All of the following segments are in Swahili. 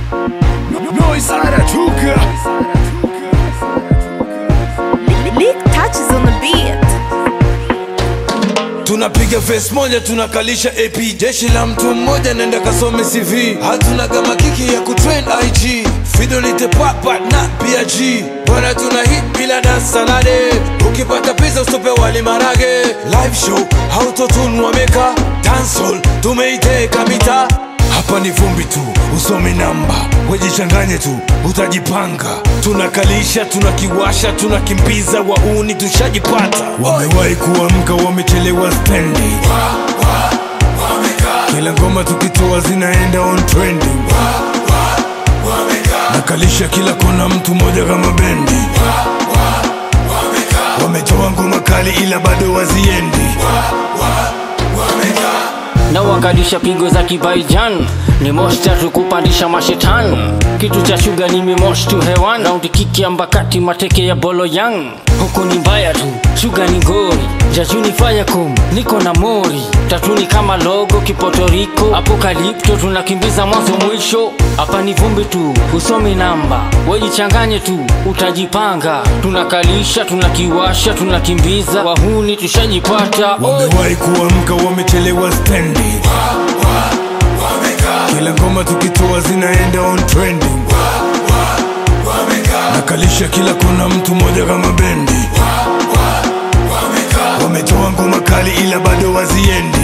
Noise anatuka Lick touches on the beat. tunapiga face moja tunakalisha ap jeshi la mtu mmoja nenda kasome cv hatuna kama kiki ya kutrain ig fidolite papa na pg bwana tuna hit bila dasalade ukipata pesa ustope wali marage live show hautotunwa meka dancehall tumeiteka mita hapa ni vumbi tu usome namba wejichanganye tu utajipanga tunakalisha tunakiwasha tunakimbiza wauni tushajipata wamewahi kuamka wamechelewa stendi kila ngoma tukitoa zinaenda on trending nakalisha kila kona mtu mmoja kama bendi wametoa ngoma kali ila bado waziendi na wakalisha pigo za kibaijan ni moshi tatu kupandisha mashetani kitu cha shuga ni mimoshi tu hewan raundi kiki ambakati mateke ya bolo yang huku ni mbaya tu shuga ni ngori jajuni fayakum niko na mori tatuni kama logo kipotoriko apokalipto tunakimbiza mwanzo mwisho hapa ni vumbi tu usomi namba wejichanganye tu utajipanga tunakalisha tunakiwasha tunakimbiza wahuni tushajipata Oi. wamewahi kuamka wamechelewa stendi kila ngoma tukitoa zinaenda on trending nakalisha kila kona mtu mmoja kama bendi wametoa ngoma kali ila bado waziendi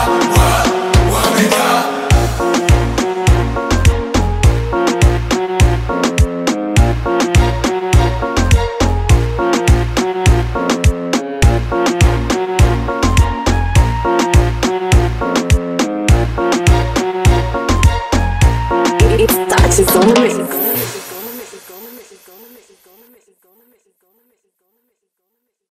It touches on the mix.